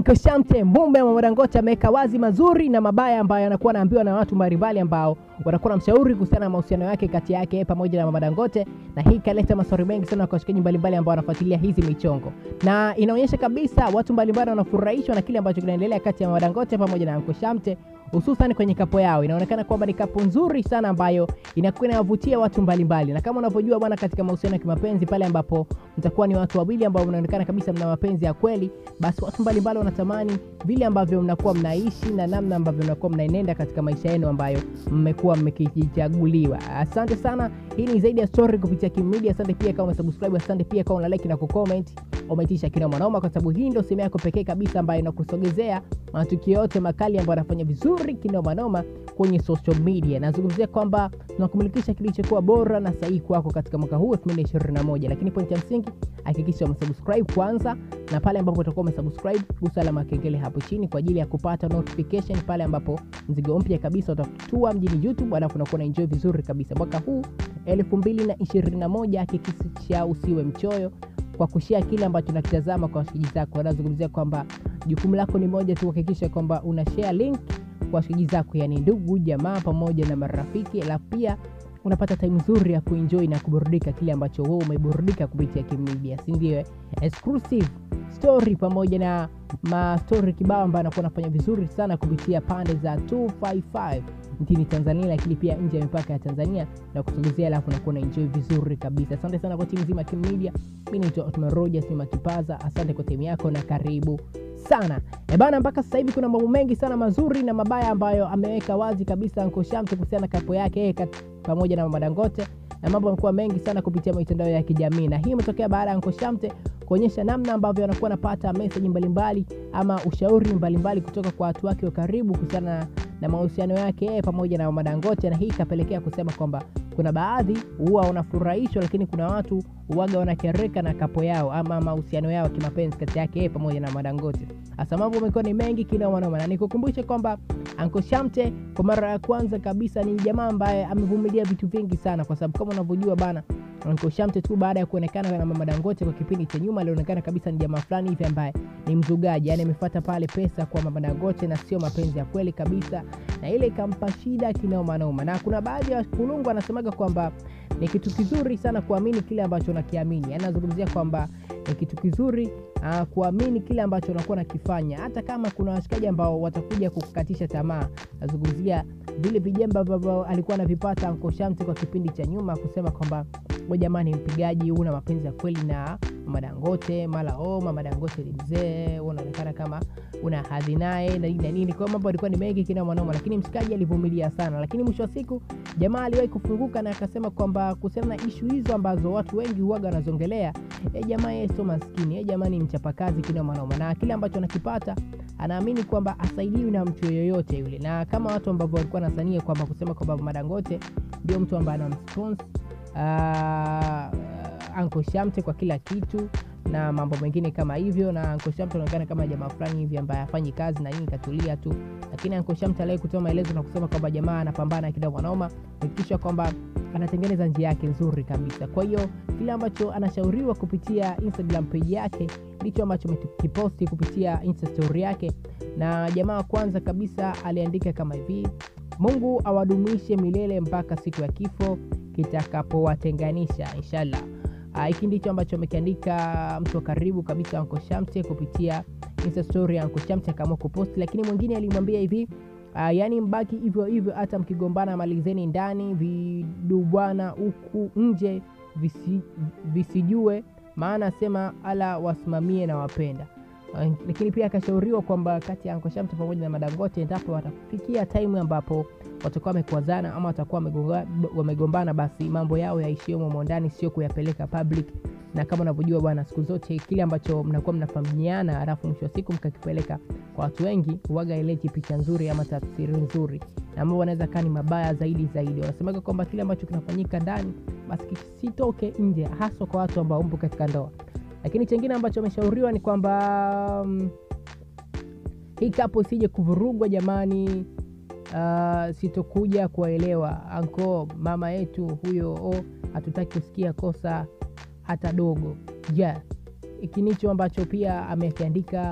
Anko Shamte mume wa Dangote ameweka wazi mazuri na mabaya ambayo anakuwa anaambiwa na watu mbalimbali ambao wanakuwa na mshauri kuhusiana na mahusiano yake kati yake pamoja na mama Dangote, na hii ikaleta maswali mengi sana kwa washikaji mbalimbali ambao wanafuatilia hizi michongo, na inaonyesha kabisa watu mbalimbali wanafurahishwa na kile ambacho kinaendelea kati ya mama Dangote pamoja na Anko Shamte hususan kwenye kapo yao. Inaonekana kwamba ni kapo nzuri sana ambayo inakuwa inawavutia watu mbalimbali, na kama unavyojua bwana, katika mahusiano ya kimapenzi pale ambapo mtakuwa ni watu wawili ambao mnaonekana kabisa mna mapenzi ya kweli, basi watu mbalimbali wanatamani vile ambavyo mnakuwa mnaishi na namna ambavyo mnakuwa mnaenenda katika maisha yenu ambayo mmekuwa mmekichaguliwa. Asante sana, hii ni zaidi ya story kupitia Kim Media. Asante pia kama umesubscribe, asante pia kama una like na kucomment, umeitisha kinoma noma, kwa sababu hii ndio sehemu yako pekee kabisa ambayo inakusogezea matukio yote makali ambayo yanafanya vizuri kinoma noma kwenye social media. Nazungumzia kwamba tunakumilikisha kilichokuwa bora na sahihi kwako katika mwaka huu 2021, lakini point ya msingi hakikisha umesubscribe kwanza, na pale ambapo utakuwa umesubscribe gusa alama ya kengele hapo chini kwa ajili ya kupata notification pale ambapo mzigo mpya kabisa utatua mjini YouTube, alafu unakuwa na enjoy vizuri kabisa mwaka huu 2021. Hakikisha usiwe mchoyo kwa kushare kile ambacho nakitazama kwa washikaji zako. Anazungumzia kwamba jukumu lako ni moja tu, kuhakikisha kwamba una share link kwa washikaji zako, yani ndugu, jamaa pamoja na marafiki, alafu pia unapata time nzuri ya kuenjoy na kuburudika kile ambacho wewe umeburudika kupitia Kim Media, si ndio? Exclusive story pamoja na mastori kibao ambayo anakuwa anafanya vizuri sana kupitia pande za 255 nchini Tanzania, lakini pia nje ya mipaka ya Tanzania na kusogezea, alafu nakuwa na enjoy vizuri kabisa. Asante sana kwa timu nzima ya Kim Media. Mimi naitwa Otman Rogers ni Makipaza. Asante kwa timu yako na karibu sana e bana. Mpaka sasa hivi kuna mambo mengi sana mazuri na mabaya ambayo ameweka wazi kabisa Anko Shamte kuhusiana na kapo yake yeye pamoja na mama Dangote, na mambo yamekuwa mengi sana kupitia mitandao ya kijamii, na hii imetokea baada ya Anko Shamte kuonyesha namna ambavyo anakuwa anapata meseji mbalimbali ama ushauri mbalimbali kutoka kwa watu wake wa karibu kuhusiana na mahusiano yake yeye pamoja na mama Dangote, na hii ikapelekea kusema kwamba kuna baadhi huwa wanafurahishwa, lakini kuna watu huwaga wanakereka na kapo yao ama mahusiano yao kimapenzi kati yake yeye pamoja na Madangote. Hasa mambo amekuwa ni mengi kinamanoma, na nikukumbushe kwamba Anko Shamte kwa mara ya kwanza kabisa ni jamaa ambaye amevumilia vitu vingi sana, kwa sababu kama unavyojua bana Anko Shamte tu baada ya kuonekana na mama Dangote kwa kipindi cha nyuma, alionekana kabisa ni jamaa fulani hivi ambaye ni mzugaji, yani amefuata pale pesa kwa mama Dangote na sio mapenzi ya kweli kabisa, na ile ikampa shida kinaomanoma. Na kuna baadhi ya kulungu anasemaga kwamba ni kitu kizuri sana kuamini kile ambacho unakiamini, yani anazungumzia kwamba ni kitu kizuri uh, kuamini kile ambacho unakuwa nakifanya, hata kama kuna washikaji ambao watakuja kukukatisha tamaa. Nazungumzia vile vijembe ambavyo alikuwa anavipata Anko Shamte kwa kipindi cha nyuma, kusema kwamba we jamani, mpigaji una mapenzi ya kweli na mama Dangote, mara oh, mama Dangote ni mzee, unaonekana kama una hadhi naye na nini na nini. Kwa mambo alikuwa ni mengi kina mwanaume, lakini mshikaji alivumilia sana, lakini mwisho wa siku jamaa aliwahi kufunguka na akasema kwamba kuhusiana na ishu hizo ambazo watu wengi huaga wanazongelea, e, jamaa yeye sio maskini, e, jamaa ni mchapakazi kina mwanaume, na kile ambacho anakipata anaamini kwamba asaidiwi na mtu yoyote yule, na kama watu ambavyo walikuwa nasania kwamba kusema kwamba mama Dangote ndio mtu ambaye anamsponsor uh, Anko Shamte kwa kila kitu na mambo mengine kama hivyo, na Anko Shamte anaonekana kama jamaa fulani hivi ambaye hafanyi kazi na nini, katulia tu. Lakini Anko Shamte aliwahi kutoa maelezo na kusema kwamba jamaa anapambana kila mwanaume kuhakikisha kwamba anatengeneza njia yake nzuri kabisa. Kwa hiyo kile ambacho anashauriwa kupitia Instagram page yake ndicho ambacho amekiposti kupitia Insta story yake, na jamaa kwanza kabisa aliandika kama hivi: Mungu awadumishe milele mpaka siku ya kifo kitakapowatenganisha inshallah. Hiki ndicho ambacho amekiandika mtu wa karibu kabisa Anko Shamte kupitia Insta story ya Anko Shamte akaamua kuposti, lakini mwingine alimwambia hivi uh, yaani mbaki hivyo hivyo, hata mkigombana malizeni ndani, vidubwana huku nje visi, visijue, maana sema ala wasimamie na wapenda uh, lakini pia akashauriwa kwamba kati ya Anko Shamte pamoja na Madangote, endapo watafikia time ambapo watakuwa wamekwazana ama watakuwa wamegombana, basi mambo yao yaishie humo ndani, sio kuyapeleka public. Na kama unavyojua bwana, siku zote kile ambacho mnakuwa mnafahamiana, alafu mwisho wa siku mkakipeleka kwa watu wengi, huwaga ileti picha nzuri ama tafsiri nzuri, na mambo wanaweza kaa ni mabaya zaidi zaidi. Wanasemaga kwamba kile ambacho kinafanyika ndani basi kisitoke nje, haswa kwa watu ambao mpo katika ndoa. Lakini chengine ambacho ameshauriwa ni kwamba um, hii kapo isije kuvurugwa jamani. Uh, sitokuja kuwaelewa anko mama yetu huyo, oh, hatutaki kusikia kosa hata dogo. Ja, yeah. Hiki nicho ambacho pia amekiandika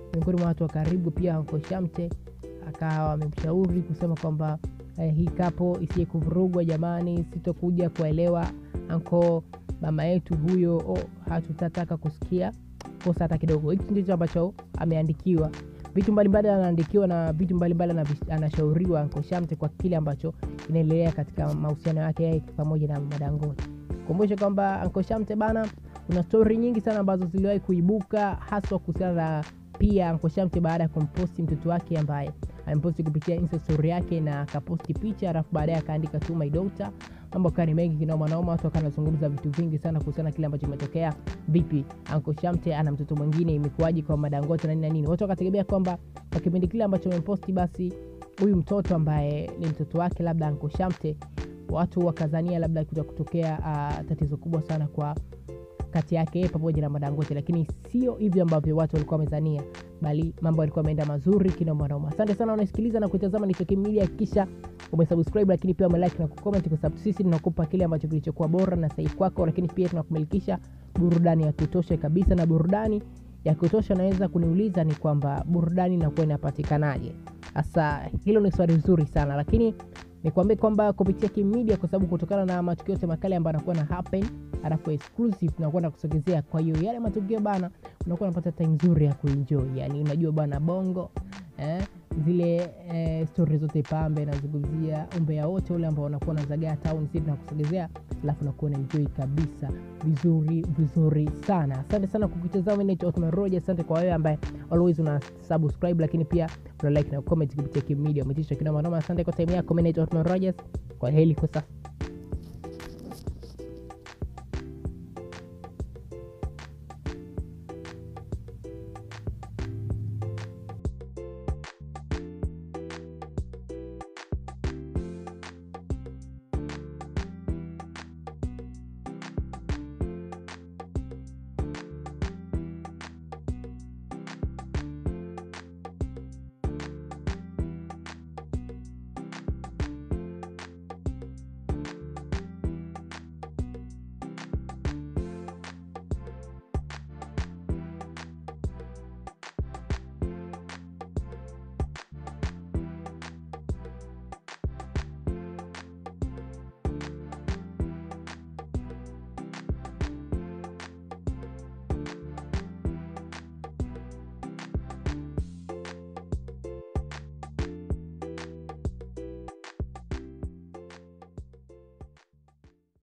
miongoni mwa watu wa karibu pia Anko Shamte akawa amemshauri kusema kwamba eh, hii kapo isiye kuvurugwa jamani, sitokuja kuelewa anko mama yetu huyo, oh, hatutataka kusikia kosa hata kidogo. Hiki ndicho ambacho ameandikiwa, vitu mbalimbali anaandikiwa na vitu mbalimbali anavish- anashauriwa Anko Shamte kwa kile ambacho inaendelea katika mahusiano yake yeye pamoja na Mama Dangote. Kumbushe kwamba Anko Shamte bana, kuna stori nyingi sana ambazo ziliwahi kuibuka haswa kuhusiana na pia Anko Shamte baada ya kumposti mtoto wake ambaye ameposti kupitia insta story yake na akaposti picha alafu baadaye akaandika tu my daughter. Mambo kaa ni mengi kinaomanoma, watu wakawa wanazungumza vitu vingi sana kuhusiana na kile ambacho kimetokea. Vipi Anko Shamte ana mtoto mwingine, imekuwaje kwa Madangote na nini na nini? Watu wakategemea kwamba kwa kipindi kile ambacho ameposti, basi huyu mtoto ambaye ni mtoto wake labda Anko Shamte, watu wakazania labda kuta kutokea uh, tatizo kubwa sana kwa kati yake yeye pamoja na Madangote, lakini sio hivyo ambavyo watu walikuwa wamezania, bali mambo yalikuwa yameenda mazuri kinomanoma. Asante sana unasikiliza na kuitazama ni Toki Media, hakikisha umesubscribe, lakini pia umelike na kucomment, kwa sababu sisi tunakupa kile ambacho kilichokuwa bora na sahihi kwako, lakini pia tunakumilikisha burudani ya kutosha kabisa, na burudani ya kutosha naweza kuniuliza ni kwamba burudani inakuwa inapatikanaje? Sasa hilo ni swali zuri sana, lakini nikwambie kwamba kupitia Kim Media, kwa sababu kutokana na matukio yote makali ambayo anakuwa na happen alafu exclusive tunakuwa na kusogezea. Kwa hiyo yale matukio bana, unakuwa unapata time nzuri ya kuenjoy, yani unajua bana bongo eh, zile eh, stori zote pambe, nazungumzia umbea wote ule ambao unakuwa unazagaa town, sisi tunakusogezea, alafu unakuwa unaenjoy kabisa vizuri vizuri sana. Asante sana kwa kutazama. Mimi naitwa Othman Roger. Asante kwa wewe ambaye always una subscribe, lakini pia una like na comment kupitia Kim Media, umetisha kinoma noma. Asante kwa time yako. Mimi naitwa Othman Rogers, kwa heri kwa sasa.